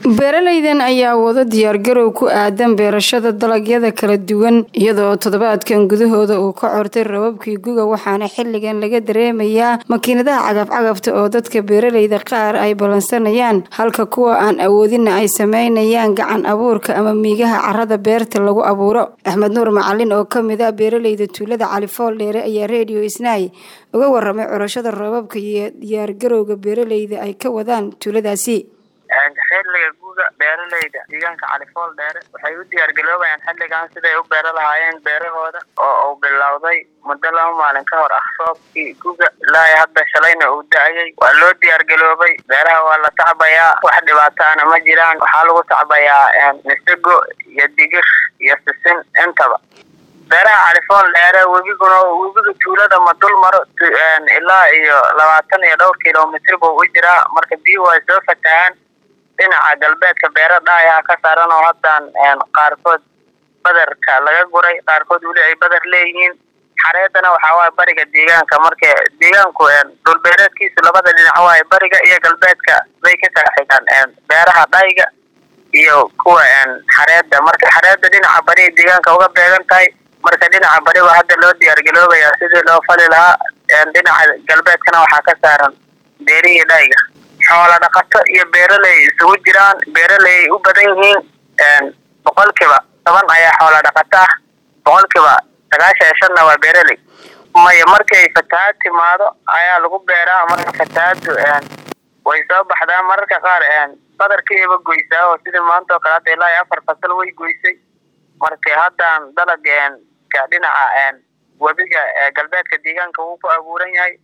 beeralaydan ayaa wado diyaargarow ku aadan beerashada dalagyada kala duwan iyadoo toddobaadkan gudahooda uu ka cortay rababkii guga waxaana xilligan laga dareemayaa makiinadaha cagafcagafta oo dadka beeralayda qaar ay ballansanayaan halka kuwa aan awoodinna ay sameynayaan gacan abuurka ama miigaha carada beerta lagu abuuro axmed nuur macalin oo kamid ah beeralayda tuulada califool dheere ayaa redio isnaay uga waramay curashada rababka iyo diyaargarowga beeralayda ay ka wadaan tuuladaasi xilliga guga beeralayda deegaanka califool dheere waxay u diyaargaloobayaan xilligan siday u beero lahaayeen beerahooda oo uu bilowday muddo laba maalin ka hor ah roobkii guga ilaa hadda shalayna uu da-ayay waa loo diyaargaloobay beeraha waa la tacbayaa wax dhibaataana ma jiraan waxaa lagu tacbayaa misago iyo digir iyo sisin intaba beeraha califool dheere webiguna webiga tuulada ma dul maro ilaa iyo labaatan iyo dhowr kilomitr buu u jiraa marka biyuhu ay soo fatahaan dhinaca galbeedka beero dhaayaha ka saaran oo haddaan qaarkood badarka laga guray qaarkood weli ay badar leeyihiin xareedana waxaa waaya bariga deegaanka marka deegaanku dhulbeereedkiisu labada dhinac waaye bariga iyo galbeedka bay ka kala xigaan beeraha dhayga iyo kuwa xareedda marka xareedda dhinaca bariga deegaanka uga beegan tahay marka dhinaca bari baa hadda loo diyaargaloobayaa sidii loo fali lahaa dhinaca galbeedkana waxaa ka saaran beerihii dhayga xoola dhaqato iyo beeraley isugu jiraan beeraley ay u badan yihiin boqolkiiba toban ayaa xoola dhaqato ah boqolkiiba sagaashan iyo shanna waa beeraley maya markay fatahaad timaado ayaa lagu beeraa marka fatahaadu way soo baxdaa mararka qaar badarkiiba goysaa oo sidii maanta oo kale hadda ilaa iyo afar fasal way goysay marka haddaan dalag dhinaca webiga galbeedka deegaanka wuu ku abuuran yahay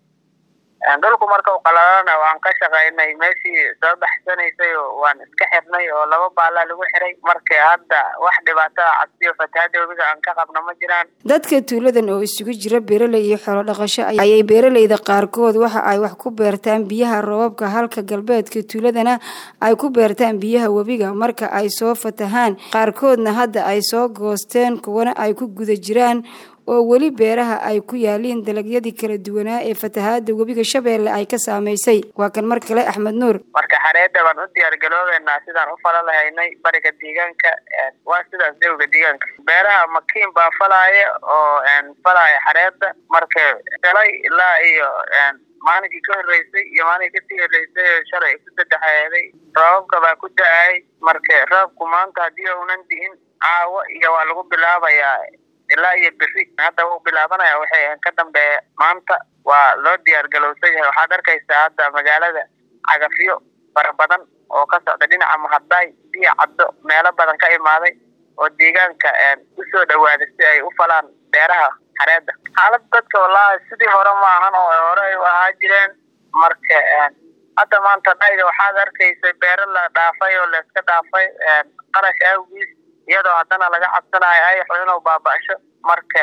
dhulku marka u qalalana waan ka shaqaynay meeshii soo baxsanaysay waan iska xirnay oo laba baalaa lagu xiray marka hadda wax dhibaato a cabsiyo fatahaada webiga aan ka qabno ma jiraan dadka tuuladan oo isugu jira beeraley iyo xoolo dhaqasho ayay beeralayda qaarkood waxa ay wax ku beertaan biyaha roobabka halka galbeedka tuuladana ay ku beertaan biyaha webiga marka ay soo fatahaan qaarkoodna hadda ay soo goosteen kuwana ay ku guda jiraan oo weli beeraha ay ku yaaliin dalagyadii kala duwanaa ee fatahaada webiga shabeelle ay ka saamaysay waa kan mar kale axmed nuur marka xareedda baan u diyaargaloobeynaa sidaan u fala lahaynay bariga deegaanka waa sidaas dawga deegaanka beeraha makiin baa falaaya oo falaaya xareedda marka shalay ilaa iyo maalinkii ka horreysay iyo maalinkii kasii horreysay oo shalay ku saddexeeday roobabka baa ku da-ay marka roobku maanta haddii uunan di'in caawo iyo waa lagu bilaabayaa ilaa iyo beri hadda wuu bilaabanaya waxay ka dambeeya maanta waa loo diyaargalowsan yahay waxaad arkaysaa hadda magaalada cagafyo fara badan oo ka socda dhinaca mahaddaay biyo caddo meelo badan ka imaaday oo deegaanka usoo dhawaaday si ay u falaan beeraha xareedda xaalad dadka wallaahi sidii hore ma ahan oo hore ay u ahaa jireen marka hadda maanta dhayga waxaad arkaysa beero la dhaafay oo layska dhaafay qarash awgiis iyadoo haddana laga cabsanayo ayaxu inuu baaba-asho marka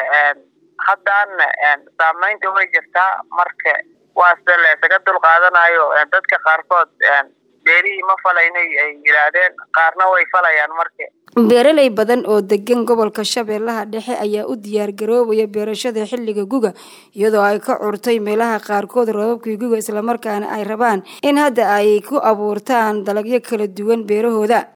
haddaana saamaynta way jirtaa marka waase laysaga dul qaadanayo dadka qaarkood beerihii ma falaynay ay yidhaahdeen qaarna way falayaan marka beeraley badan oo degan gobolka shabeellaha dhexe ayaa u diyaargaroobaya beerashada xilliga guga iyadoo ay ka curtay meelaha qaarkood roobabkii guga islamarkaana ay rabaan in hadda ay ku abuurtaan dalagyo kala duwan beerahooda